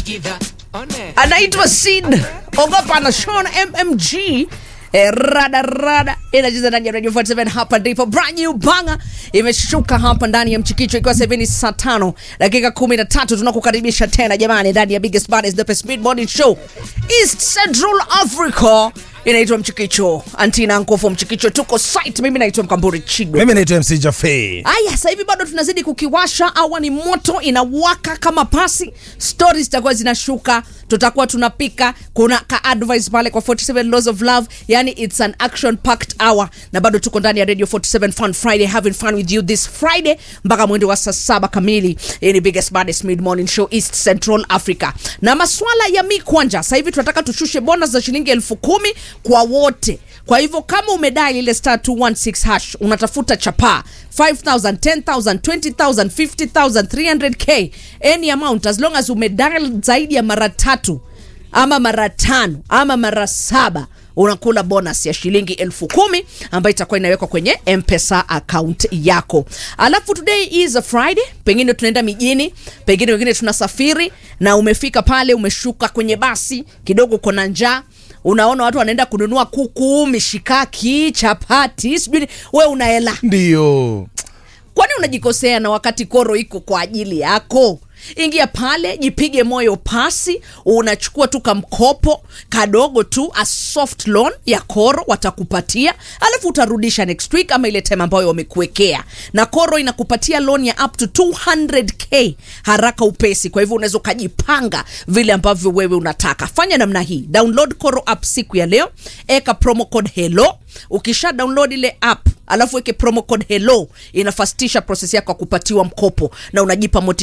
anaitwa Sid ogopa na Sean mmg Eh, rada rada inacheza ndani ya Radio 47 hapa ndipo brand new banga imeshuka hapa ndani ya mchikicho ikiwa sasa hivi ni saa tano dakika kumi na tatu tunakukaribisha tena jamani ndani ya biggest baddest the best mid morning show East Central Africa inaitwa mchikicho antina nkofo mchikicho tuko site mimi naitwa mkamburi chigo mimi naitwa mc jafe Aya, sasa hivi bado tunazidi kukiwasha. Awa ni moto inawaka kama pasi, stories zitakuwa zinashuka, tutakuwa tunapika. Kuna ka advice pale kwa 47 laws of love, yani it's an action packed hour, na bado tuko ndani ya Radio 47 Fun Friday, having fun with you this Friday mpaka mwendo wa saa saba kamili. Hii ni biggest baddest mid morning show East Central Africa, na maswala ya mi kwanja. Sasa hivi tunataka tushushe bonus za shilingi elfu kumi kwa wote. Kwa hivyo kama umedai ile star 216 hash unatafuta chapaa 5000 10000 20000 50000 300k any amount as long as umedial zaidi ya mara tatu ama mara tano ama mara saba unakula bonus ya shilingi elfu kumi ambayo itakuwa inawekwa kwenye mpesa account yako alafu today is a friday pengine tunaenda mijini pengine wengine tunasafiri na umefika pale umeshuka kwenye basi kidogo kona njaa unaona watu wanaenda kununua kuku mishikaki chapati sijui ni- we una hela ndiyo kwani unajikosea na wakati koro iko kwa ajili yako ingia pale jipige moyo pasi unachukua tu kamkopo kadogo tu a soft loan ya koro watakupatia alafu utarudisha next week ama ile time ambayo wamekuwekea na koro inakupatia loan ya up to 200k haraka upesi kwa hivyo unaweza ukajipanga vile ambavyo wewe unataka fanya namna hii download koro app siku ya leo eka promo code hello ukisha download ile app alafu weke promo code hello inafastisha proses yako ya kupatiwa mkopo na unajipa motisha